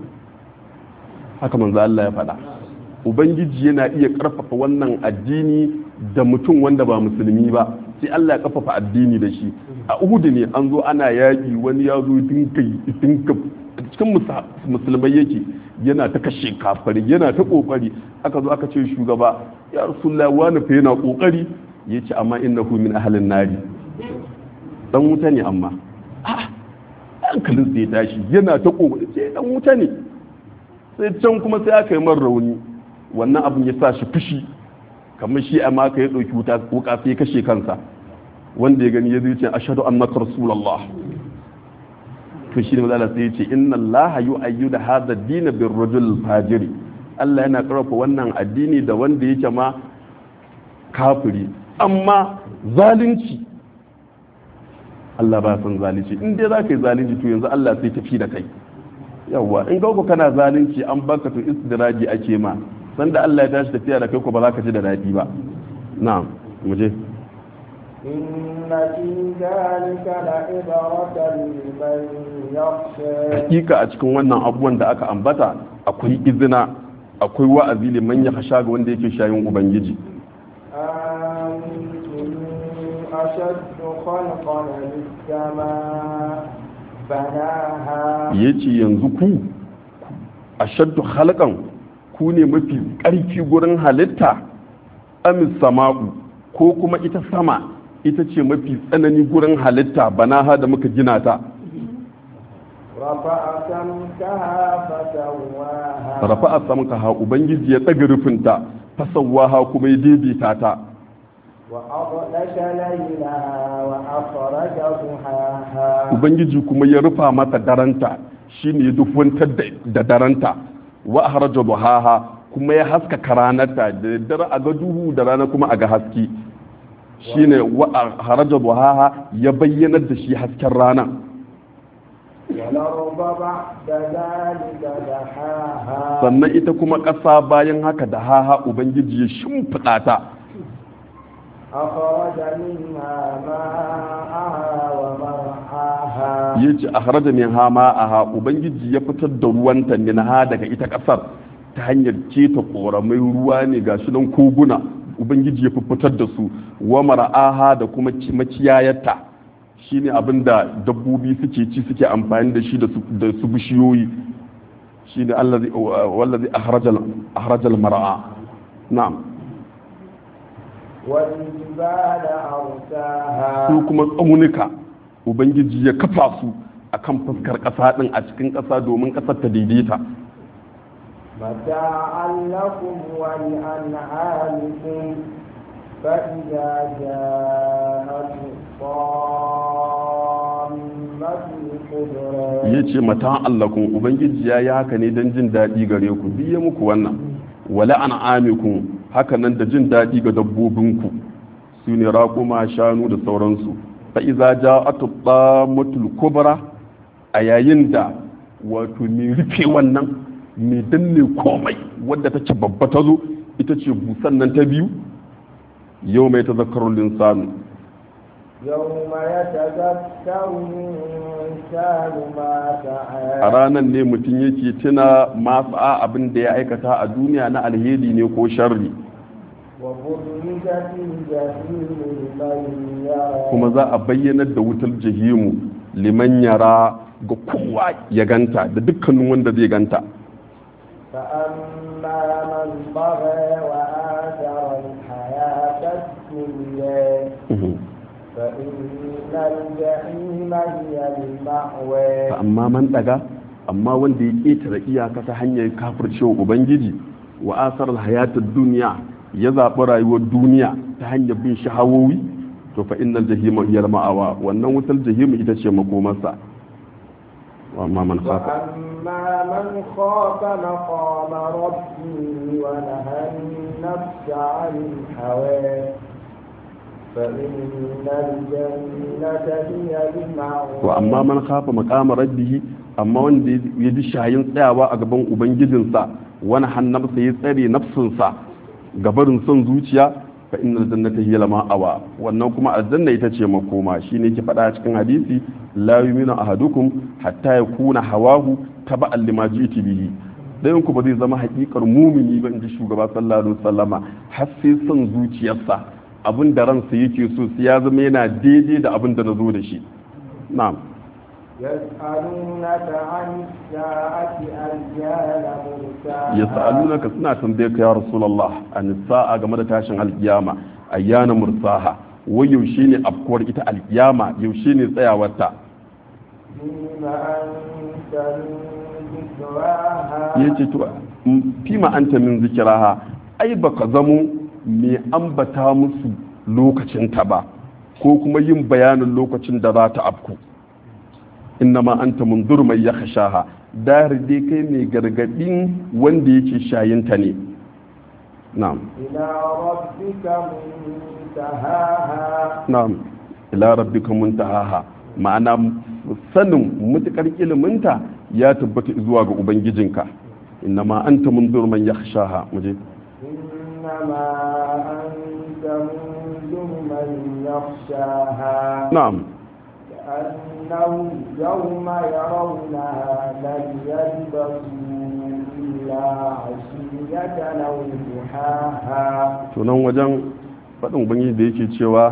haka manzo Allah ya faɗa ubangiji yana iya karfafa wannan addini da mutum wanda ba musulmi ba sai Allah ya karfafa addini da shi a uhudu ne an zo ana yaƙi wani ya zo dinka dinka cikin musulmai yake yana ta kashe kafari yana ta kokari aka zo aka ce shugaba ya rasulullahi wani fa yana kokari yace amma innahu min ahlin nari dan wuta ne amma hankalin sai ya tashi yana ta kokari sai dan wuta ne sai can kuma sai aka yi man rauni wannan abin ya sa shi fushi kamar shi amma ka ya ɗauki wuta wuka sai ya kashe kansa wanda ya gani ya zai ce ashhadu annaka rasulullah to shi ne mazala sai ya ce inna allah yu'ayyidu hadha ad-din bir rajul fajiri Allah yana karfafa wannan addini da wanda yake ma kafiri amma zalunci Allah ba san zalunci in dai za ka yi zalunci to yanzu Allah sai tafi da kai yawwa in ga kana zalunci an baka to istidraji ake ma sanda Allah ya tashi tafiya da kai ko ba za ka ji da daɗi ba na'am mu je إن في ذلك لعبرة لمن يخشى hakika a cikin wannan abubuwan da aka ambata akwai izina akwai wa'azi liman ya hasha ga wanda yake shayin ubangiji أنتم أشد خلقا للسماء بناها yace yanzu ku ashaddu khalqan ku ne mafi ƙarfi gurin halitta amis sama'u ko kuma ita sama ita ce mafi tsanani gurin halitta banaha da muka gina ta رفع سمكها فسواها rafa a samkaha ubangiji ya tsaga rufinta fasawaha kuma ya daidaita ta وأغطش ليلها وأخرج ضحاها ubangiji kuma ya rufa mata daranta shine ya dufantar da- da daranta wa haraja duhaha kuma ya haskaka ranarta da dare a ga duhu da rana kuma a ga haske shine wa haraja duhaha ya bayyanar da shi hasken rana والأرض بعد ذلك دحاها sannan ita kuma ƙasa bayan haka da haha ubangiji ya shimfiɗa ta أخرج منها ماءها ومرعاها ya ce a haraja min hama a ha ubangiji ya fitar da ruwanta min ha daga ita ƙasar ta hanyar keta ƙoramai ruwa ne ga shi nan koguna ubangiji ya fitar da su wa mara'aha da kuma ci- maciyayarta shine abin da dabbobi suke ci suke amfani da shi da su- da su bishiyoyi shine allazi wallazi akhrajal akhrajal mar'a na'am والجبال أرساها su kuma tsaunuka ubangiji ya kafa su akan fuskar ƙasa ɗin a cikin ƙasa domin ƙasar ta daidaita متاعا لكم ولأنعامكم فإذا جاءت الطامة الكبرى ya ce mata allakun ubangiji ya yi haka ne don jin daɗi gare ku biye muku wannan wala an amikun haka nan da jin daɗi ga dabbobinku su ne raƙuma shanu da sauransu fa iza ja atubba mutul kubra a yayin da wato mai rufe wannan mai danne komai wadda ta ce babba ta zo ita ce busan nan ta biyu yau mai tazakkarun linsanu يوم يتذكر الإنسان ما a سعى ranar ne mutum yake tuna masu abin da ya aikata a duniya na alheri ne ko sharri وبرزت الجحيم لمن يرى kuma za a bayyanar da wutar jahimu liman yara ga kowa ya ganta da dukkanin wanda zai ganta فأما من طغى وآثر الحياة الدنيا فإن الجحيم هي المأوى amma man daga amma wanda ya ƙetare iyaka ta hanyar kafircewa ubangiji wa asar hayatar duniya ya zaɓi rayuwar duniya ta hanyar bin shahawowi to fa innal jahima hiya ma'awa wannan wutar jahimu ita ce makomarsa wa amma man khafa وأما من خاف مقام ربه ونهى النفس عن الهوى فإن الجنة هي المأوى to amma man khafa maqama rabbih amma wanda ya ji shayin tsayawa a gaban ubangijinsa wani hannarsa ya tsare nafsinsa gabarin son zuciya fa innal jannata hiya lama awa wannan kuma aljanna ita ce makoma shine ke faɗa cikin hadisi la yuminu ahadukum hatta yakuna hawahu taba'an lima ji'ti bihi dayan ku ba zai zama haƙiƙar mumini ba inji shugaba sallallahu alaihi wasallama har sai son zuciyarsa abin da ransa yake so sai ya zama yana daidai da abin da na zo da shi na'am يسألونك عن الساعة أيان مرساها yas'alunaka suna tambaye ka ya rasulullah an sa'a game da tashin alkiyama ayyana mursaha wai yaushe ne afkuwar ita alkiyama yaushe ne tsayawarta فيما أنت من ذكراها yace to m- fima anta min zikiraha ai baka zamo mai ambata musu lokacin ta ba ko kuma yin bayanin lokacin da za ta afku innama anta mundur mai yakhshaha dar dai kai mai gargadin wanda yake shayinta ne na'am إلى ربك منتهاها na'am ila rabbika muntahaha ma'ana sanin mutukar iliminta ya tabbata zuwa ga ubangijinka innama anta munzur man yakhshaha muje إنما أنت منذر من يخشاها na'am كأنهم يوم يرونها لم يلبثوا إلا عشية أو ضحاها to nan wajen faɗin ubangiji da yake cewa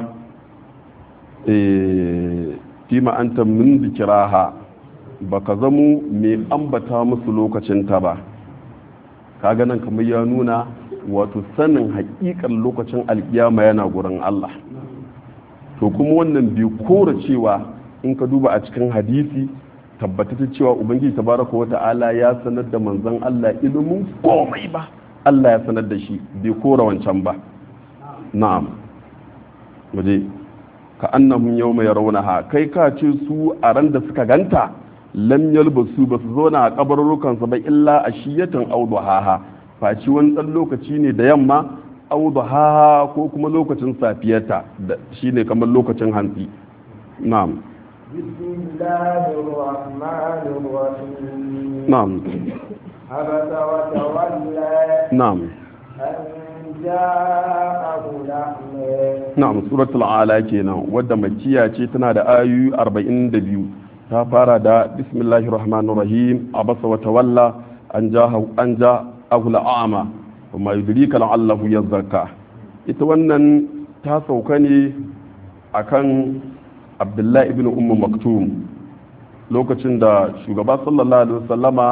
eh, fima anta min zikiraha baka zamo mai ambata musu lokacinta ba kaga nan kamar ya nuna wato sanin haƙiƙar lokacin alkiyama yana gurin Allah to kuma wannan bai kora cewa in ka duba a cikin hadisi tabbatata cewa ubangiji tabaraka wa ta'ala ya sanar da manzon Allah ilimin komai ba Allah ya sanar da shi bai kora wancan ba na'am waje ka annahum yawma yarawnaha kai ka ce su a ran da suka ganta lam yalbasu ba su zauna a kabarurukan ba illa ashiyatan aw duhaha faci wani dan lokaci ne da yamma aw duhaha ko kuma lokacin safiyarta da shine kamar lokacin hantsi na'am بسم الله الرحمن الرحيم na'am عبس وتولى na'am أن جاءه الأعمى na'am suratul ala kenan wadda makiya ce tana da ayoyi 42 ta fara da bismillahir rahmanir rahim abasa wa tawalla an jaha an ja ahul a'ma wa ma yudrika la'allahu yazakka ita wannan ta sauka ne akan abdullahi ibn ummu maktum lokacin da shugaba sallallahu alaihi wasallama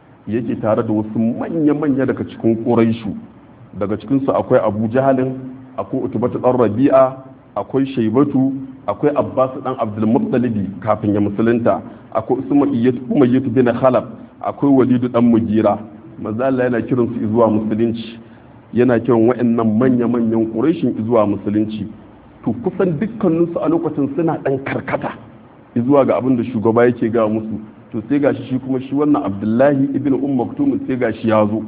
yake tare da wasu manya-manya daga cikin ƙuraishu daga cikinsu akwai abu jahalin akwai utubatu dan rabi'a akwai shaibatu akwai abbas dan abdul muttalibi kafin ya musulunta akwai umayyatu bin khalaf akwai walidu dan mugira manzo Allah yana kiran su zuwa musulunci yana kiran waɗannan manya-manyan ƙurashin zuwa musulunci to kusan dukkaninsu a lokacin suna ɗan karkata zuwa ga abin da shugaba yake ga musu to sai gashi shi kuma shi wannan abdullahi ibn um maktum sai gashi ya zo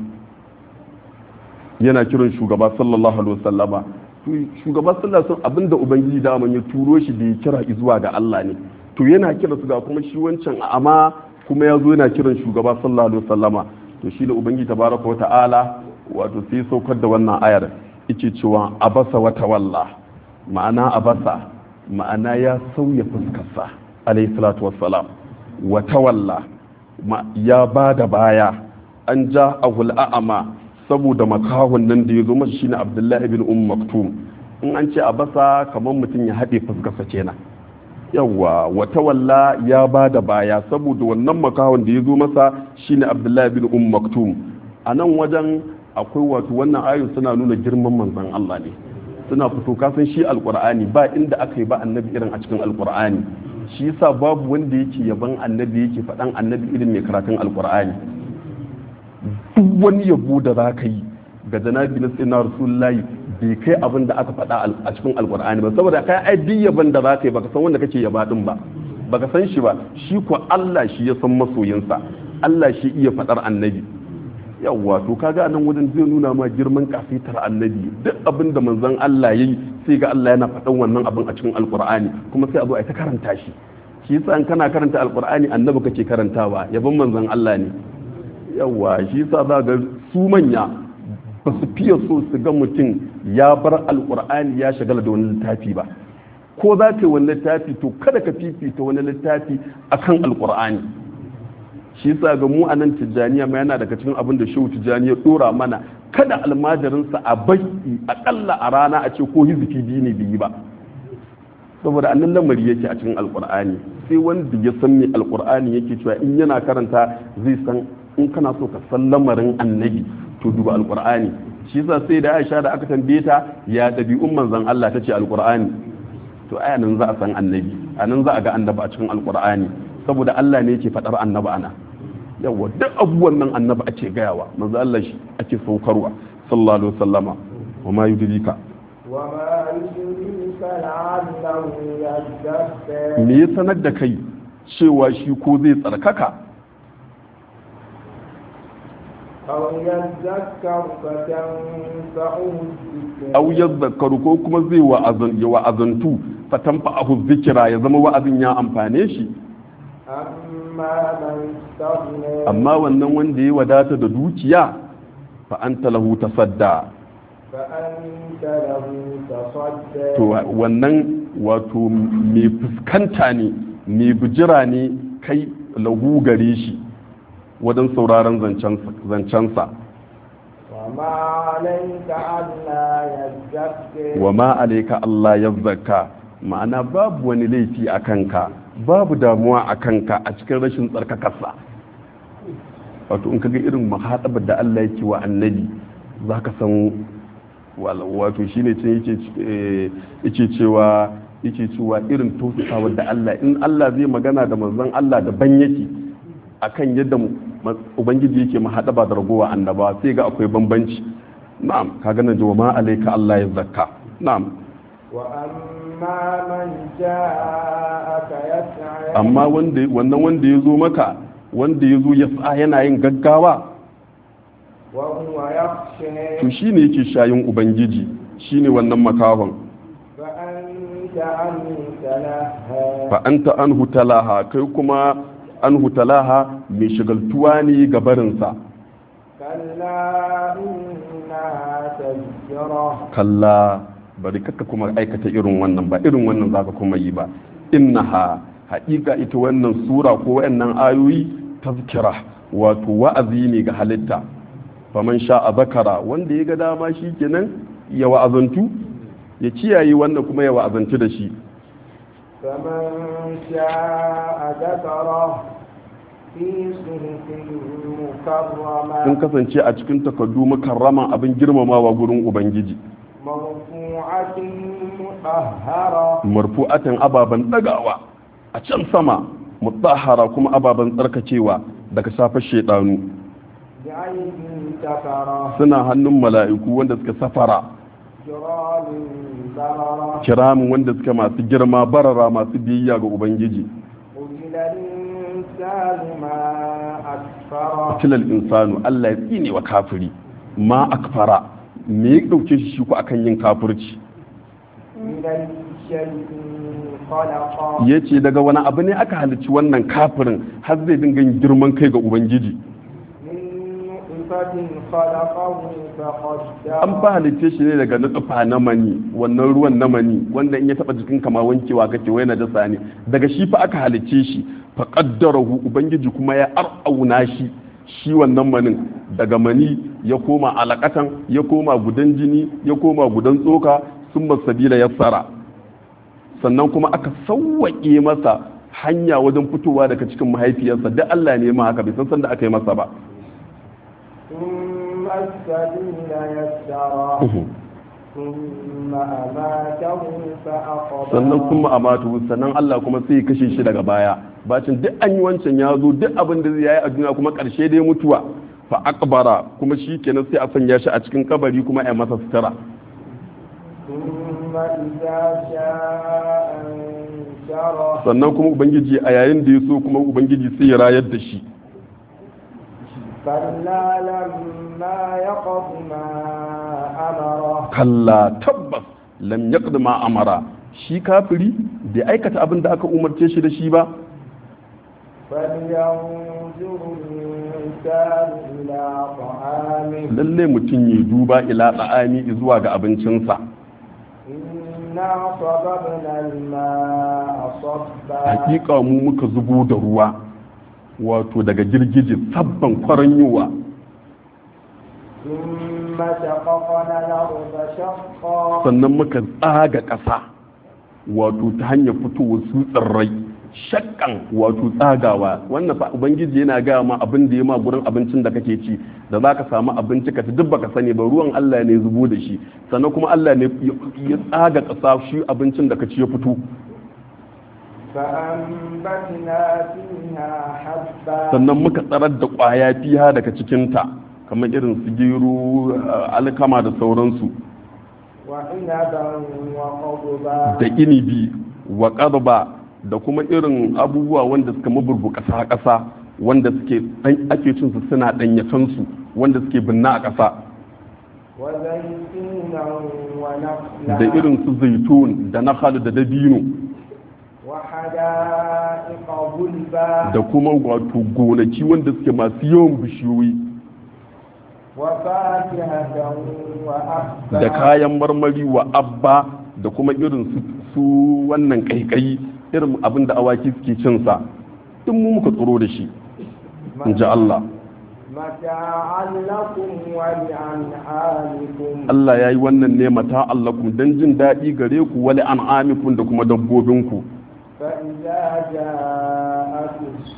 yana kiran shugaba sallallahu alaihi wasallama to shugaba sallallahu alaihi abin da ubangiji da ya turo shi da ya kira zuwa ga Allah ne to yana kira su ga kuma shi wancan amma kuma ya zo yana kiran shugaba sallallahu alaihi wasallama to shi da ubangiji tabaraka wa ta'ala wato sai saukar da wannan ayar yake cewa abasa wa tawalla ma'ana abasa ma'ana ya sauya fuskarsa alayhi salatu wassalam wa tawalla ya ba da baya an ja ahul a'ama saboda makahon nan da ya zo masa shine abdullahi ibn um maktum in an ce abasa kamar mutum ya haɗe fuskarsa kenan yawwa wa tawalla ya ba da baya saboda wannan makahon da ya zo masa shine abdullahi ibn um maktum a nan wajen akwai wato wannan ayoyin suna nuna girman manzon Allah ne suna fito kasan shi alkur'ani ba inda aka yi ba annabi irin a cikin alkur'ani shi yasa babu wanda yake yaban annabi yake faɗan annabi irin mai karatun alkur'ani duk wani yabo da za ka yi ga janabi na tsina rasulullahi bai kai abin da aka faɗa a cikin alkur'ani ba saboda kai ai duk yaban da za ka yi baka san wanda kake yaba din ba baka san shi ba shi ko Allah shi ya san masoyinsa Allah shi iya faɗar annabi yawwa to kaga nan wajen zai nuna ma girman kafitar annabi duk abin da manzon Allah yayi sai ga Allah yana faɗan wannan abin a cikin alkur'ani kuma sai a zo a ta karanta shi shi yasa in kana karanta alkur'ani annabi kake karantawa yabon manzon Allah ne yawwa shi yasa za ga su manya ba su fiye so su ga mutum ya bar alkur'ani ya shagala da wani littafi ba ko za ka yi wani littafi to kada ka fifita wani littafi akan alkur'ani shi yasa ga mu a nan tijjaniya ma yana daga cikin abin da shehu tijjaniya dora mana kada almajirinsa a bai akalla a rana a ce ko hizifi biyu ne biyu ba saboda annan lamari yake a cikin alkur'ani sai wanda ya san me alkur'ani yake cewa in yana karanta zai san in kana so ka san lamarin annabi to duba alkur'ani shi yasa sai da Aisha da aka tambaye ta ya dabi'un manzon Allah tace alkur'ani to aya nan za a san annabi anan za a ga annabi a cikin alkur'ani saboda Allah ne yake faɗar annabi ana yawa duk abubuwan nan annabi ake gayawa manzo Allah shi ake saukarwa sallallahu alaihi wasallama wa ma yudrika wa ma yudrika la'allahu yazdakka me ya sanar da kai cewa shi ko zai tsarkaka aw yazdakka fatanfa'u dhikra aw yadhakkaru ko kuma zai wa'azan ya wa'azantu fatanfa'ahu dhikra ya zama wa'azin ya amfane shi amma man istaghna amma wannan wanda ya wadata da dukiya fa anta lahu tasadda fa anta lahu tasadda to wannan wato mai fuskanta ne mai bijira ne kai lahu gare shi wajen sauraron zancensa wa ma alayka alla yazdakka wa ma alaika Allah ya zakka ma'ana babu wani laifi a kanka babu damuwa a kanka a cikin rashin tsarkakarsa wato in kaga irin mahaɗabar da Allah yake wa annabi za ka san wato shine ce yake cewa yake cewa irin tausasawa da Allah in Allah zai magana da manzon Allah daban yake akan yadda ubangiji yake mahaɗaba da ragowa annaba sai ga akwai bambanci na'am kaga nan ji wa ma alaika Allah ya zakka na'am wa amma man ja'aka yas'a amma wanda wannan wanda ya zo maka wanda ya zo ya sa yana yin gaggawa wa huwa yakhsha to shine yake shayin ubangiji shine wannan makahon fa anta anhu talaha fa anta anhu talaha kai kuma anhu talaha mai shigaltuwa ne ga barinsa kalla innaha tadhkira kalla bari kaka kuma aikata irin wannan ba irin wannan zaka kuma yi ba innaha haƙiƙa ita wannan sura ko wayannan ayoyi tazkira wato wa'azi ne ga halitta faman sha'a zakara wanda ya ga dama shi kenan ya wa'azantu ya kiyaye wannan kuma ya wa'azantu da shi فمن شاء ذكره في صحف مكرمة sun kasance a cikin takardu makarrama abin girmamawa gurin ubangiji مرفوعة مرفوعة مطهرة marfu'atan ababan dagawa a can sama mutahhara kuma ababan tsarkakewa daga safar shedanu بعين سفرة suna hannun mala'iku wanda suka safara كرام بررة kiramin wanda suka masu girma barara masu biyayya ga ubangiji قتل الإنسان ما أكفره tilal insanu Allah ya tsine wa kafiri ma akfara me ya dauke shi shi ko akan yin kafirci من الشيء خلقه ya ce daga wani abu ne aka halicci wannan kafirin har zai dinga yin girman kai ga ubangiji من نطفة خلقه an فقدره fa halicce shi ne daga nutsufa na mani wannan ruwan na mani wanda in ya taba jikin kama wankewa kake wai na jasa ne daga shi fa aka halicce shi fa qaddarahu ubangiji kuma ya arauna shi shi wannan manin daga mani ya koma alakatan ya koma gudan jini ya koma gudan tsoka sun sabila yassara sannan kuma aka sauwaƙe masa hanya wajen fitowa daga cikin mahaifiyarsa duk Allah ne ma haka bai san sanda aka yi masa ba ثم السبيل يسره ثم أماته فأقبره sannan kuma a matu sannan Allah kuma sai ya kashe shi daga baya bacin duk an yi wancan ya zo duk abin da zai yi a duniya kuma karshe dai mutuwa fa akbara kuma shi kenan sai a sanya shi a cikin kabari kuma a yi masa sutura ثم إذا شاء أنشره sannan kuma ubangiji a yayin da ya so kuma ubangiji sai ya rayar da shi كلا لما يقض ما أمره kalla tabbas lam yaqdi ma amara shi kafiri bai aikata abin da aka umarce shi da shi ba فلينظر الإنسان إلى طعامه lalle mutum ya duba ila da'ami zuwa ga abincinsa إنا صببنا الماء صبا hakika mu muka zubo da ruwa wato daga girgije sabban kwaranyowa ثم شققنا الأرض شقا sannan muka tsaga ƙasa wato ta hanyar fitowar su tsirrai shakkan wato tsagawa wannan fa ubangiji yana gaya ma abin da ya ma gurin abincin da kake ci da za ka samu abinci ka ci duk baka sani ba ruwan Allah ne zubo da shi sannan kuma Allah ne ya tsaga ƙasa shi abincin da ka ci ya fito فأنبتنا فيها حبا sannan muka tsarar da ƙwaya fiha daga cikinta kamar irin su gero alkama da sauransu وعنبا وقضبا da inibi wa ƙarba da kuma irin abubuwa wanda suka maburbu ƙasa ƙasa wanda suke ɗan- ake cin su suna ɗanyatansu wanda suke binna a ƙasa وزيتونا ونخلا da irin su zaitun da nakhal da dabino وحدائق غلبا da kuma wato gonaki wanda suke masu yawan bishiyoyi وفاكهة وأبا da kayan marmari wa abba da kuma irin su, su wannan kaikayi irin abin da awaki suke cinsa duk mu muka tsoro da shi in ji Allah متاعا لكم ولأنعامكم Allah ya yi wannan ne mata allakum don jin daɗi gare ku wali an'amikum da kuma dabbobinku فإذا جاءت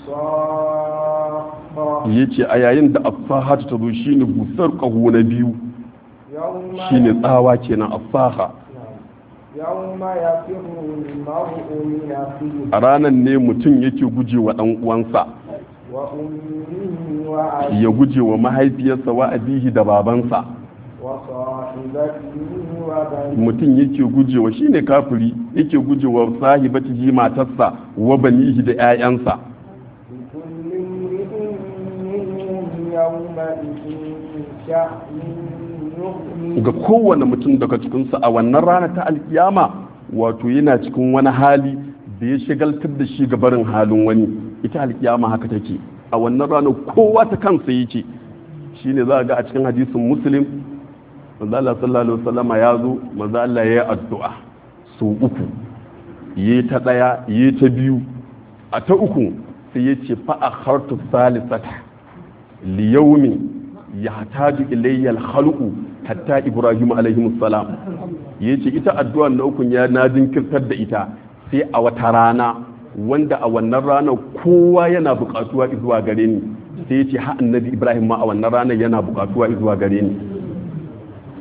الصاخة ya ce a yayin da asaha ta zo shi ne busar ƙaho na biyu يوم shi ne tsawa kenan asaha يوم يفر المرء من أخيه a ranar ne mutum yake guje wa ɗan uwansa وأمه وأبيه ya guje wa mahaifiyarsa wa abihi da babansa وصاحبته وبنيه mutum yake guje wa shine kafiri yake guje wa sahibatihi matarsa wa banihi da 'ya'yansa لكل امرئ منهم يومئذ شأن يغنيه ga kowane mutum daga cikinsu a wannan rana ta alkiyama wato yana cikin wani hali da ya shagaltar da shi ga barin halin wani ita alkiyama haka take a wannan rana kowa ta kansa yake shine za a ga a cikin hadisin muslim manzo Allah sallallahu alaihi wasallama ya zo manzo Allah ya yi addu'a su uku yi ta daya yi ta biyu a ta uku sai ya ce fa akhartu salisata li yawmin yahtaju ilayya al-khalqu hatta ibrahim alaihi salam yace ita addu'ar na ukun ya na jinkirtar da ita sai a wata rana wanda a wannan ranar kowa yana buƙatuwa zuwa gare ni sai yace ha annabi ibrahim ma a wannan ranar yana buƙatuwa zuwa gare ni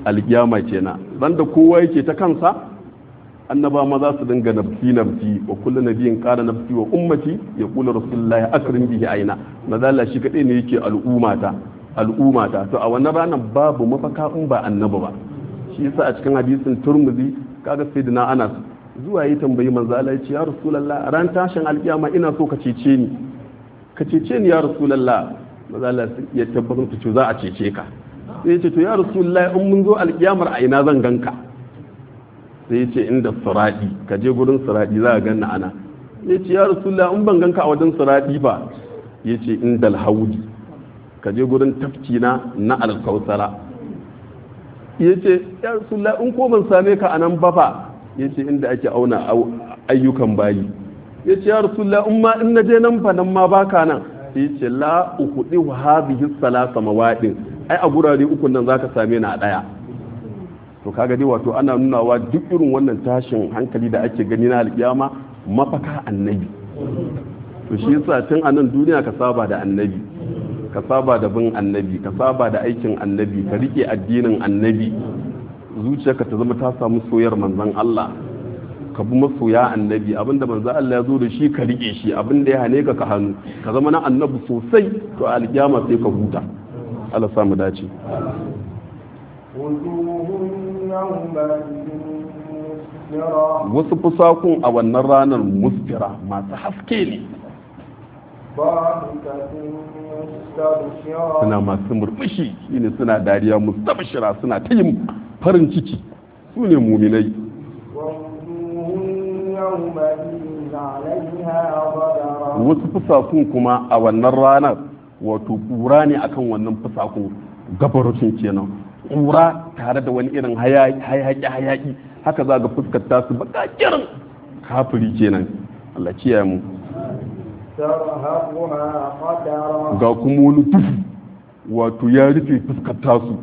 alkiyama kenan banda kowa yake ta kansa annaba ma za su dinga nafsi nafsi wa kullu nabiyin qala nafsi wa ummati ya kula rasulullahi akrim bihi aina mazalla shi kadai ne yake al'ummata al'ummata to a wannan ranar babu mafaka in ba annabi ba shi yasa a cikin hadisin turmuzi kaga sayyidina anas zuwa yi tambayi manzo Allah ya ce ya rasulullah ran tashin alkiyama ina so ka cece ni ka cece ni ya rasulullah manzo Allah ya tabbatar ta ce za a cece ka sai ya ce to ya rasulullah in mun zo alkiyamar a ina zan ganka sai ya ce inda siradi ka je gurin siradi za ka ganna ana ya ce ya rasulullah in ban ganka a wajen siradi ba ya ce inda alhaudi ka je gurin tafki na na alkausara ya ce ya rasulullah in ko ban same ka a nan ba fa ya ce inda ake auna ayyukan bayi ya ce ya rasulullah in ma in na je nan fa nan ma baka nan ya ce la ukhudi wa hadhihi salasa mawadin ai a gurare uku nan zaka same ni a daya to kaga dai wato ana nunawa duk irin wannan tashin hankali da ake gani na alkiyama mafaka annabi to shi yasa tun a nan duniya ka saba da annabi ka saba da bin annabi ka saba da aikin annabi ka rike addinin annabi zuciyarka ta zama ta samu soyar manzon Allah ka bi masoya annabi abinda manzon Allah ya zo da shi ka rike shi abinda ya hane ka ka hannu ka zama na annabi sosai to a alkiyama sai ka huta Allah sa mu dace wasu fusakun a wannan ranar musfira masu haske ne suna masu murmushi shine suna dariya mustabshira suna ta yin farin ciki su ne muminai wasu fusakun kuma a wannan ranar wato kura ne akan wannan fusakun gabarocin kenan kura tare da wani irin hayaki hayaki haka za ga fuskar tasu bakakirin kafiri kenan Allah kiyaye mu ga kuma wani duhu wato ya rufe fuskar tasu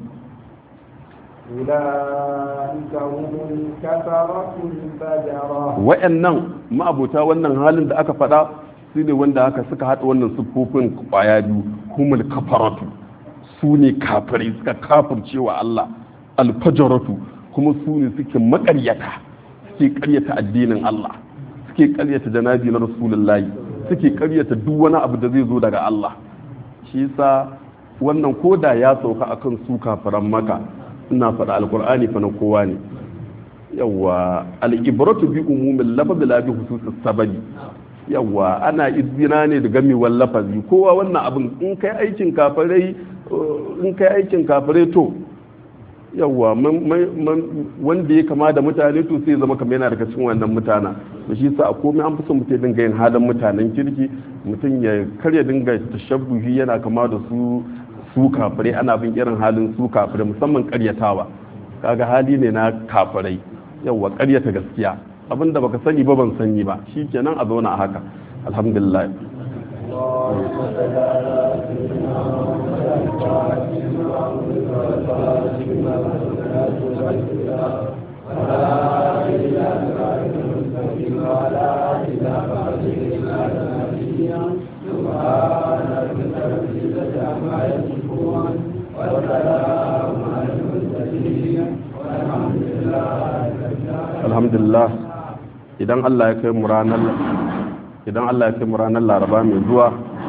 wa'annan ma'abota wannan halin da aka faɗa su ne wanda haka suka haɗa wannan siffofin kwaya biyu humul kafaratu su ne kafirai suka kafirce wa Allah alfajaratu kuma su ne suke makaryata suke karyata addinin Allah suke karyata janabi na rasulullahi suke karyata duk wani abu da zai zo daga Allah shi yasa wannan koda ya sauka akan su kafiran maka ina faɗa alkur'ani fa na kowa ne yawa al'ibratu bi umumin lafazi la bi hususis sababi yawa ana izina ne da gamewar lafazi kowa wannan abin in kai aikin kafirai in kai aikin kafirai to yawa wanda ya kama da mutane to sai zama kamar yana daga cikin wannan mutana da shi sa a komai an fi son mutum dinga yin halin mutanen kirki mutum ya karya dinga tashabbuhi yana kama da su su kafirai ana bin irin halin su kafirai musamman karyatawa kaga hali ne na kafirai yawa karyata gaskiya abinda baka sani ba ban sani ba shi kenan a zauna a haka alhamdulillah alhamdulillah idan Allah ya kai mu ranar idan Allah ya kai mu ranar laraba mai zuwa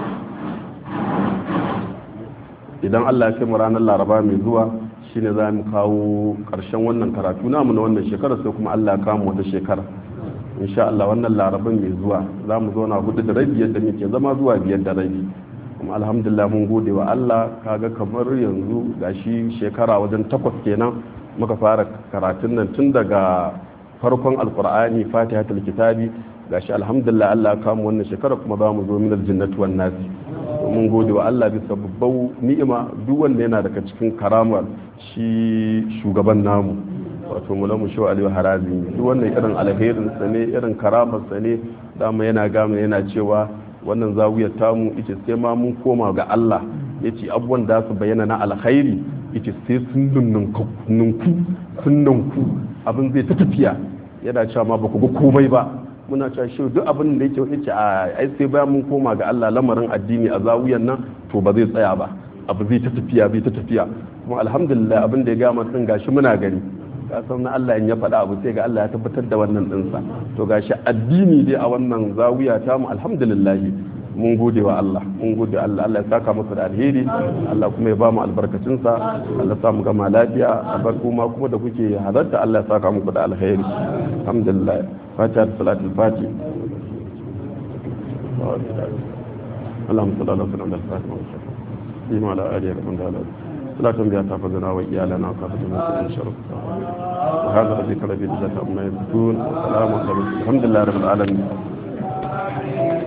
idan Allah ya kai mu ranar laraba mai zuwa shine za mu kawo ƙarshen wannan karatu namu na wannan shekara sai kuma Allah ya kawo mu wata shekara insha Allah wannan laraban mai zuwa za mu zauna hudu da rabi yadda muke zama zuwa biyar da rabi kuma alhamdulillah mun gode wa Allah kaga kamar yanzu gashi shekara wajen takwas kenan muka fara karatun nan tun daga farkon alkur'ani fatihatul kitabi gashi alhamdulillah Allah ya kama wannan shekara kuma za mu zo min aljannati wan nasi mun gode wa Allah bisa babbar ni'ima duk wanda yana daga cikin karamar shi shugaban namu wato mulamu shi aliyu harazi duk wannan irin alherin sa ne irin karamar sa ne dama yana gama yana cewa wannan zawiyar tamu ita sai ma mun koma ga Allah yace abubuwan da su bayyana na alkhairi ita sai sun nunku sun nunku abin zai ta tafiya yana cewa ma ba ku ga komai ba muna cewa shi duk abin da yake yake a ai sai bayan mun koma ga Allah lamarin addini a zawiyan nan to ba zai tsaya ba abu zai ta tafiya zai ta tafiya kuma alhamdulillah abin da ya gama din gashi muna gani ka san na Allah in ya faɗa abu sai ga Allah ya tabbatar da wannan ɗinsa to gashi addini dai a wannan zawiya ta mu alhamdulillah mun gode wa Allah mun gode Allah Allah ya saka masa da alheri Allah kuma ya ba mu albarkacin sa Allah ya sa mu gama lafiya abar kuma kuma da kuke halarta Allah ya saka muku da alheri alhamdulillah fatiha da salatul fati اللهم صل على سيدنا الفاتح والخاتم وعلى اله وصحبه وسلم لا تنبيا تحفظنا وإيالنا وكافتنا من شر وهذا الذي كان في الجزاء عما يصفون وسلام على الحمد لله رب العالمين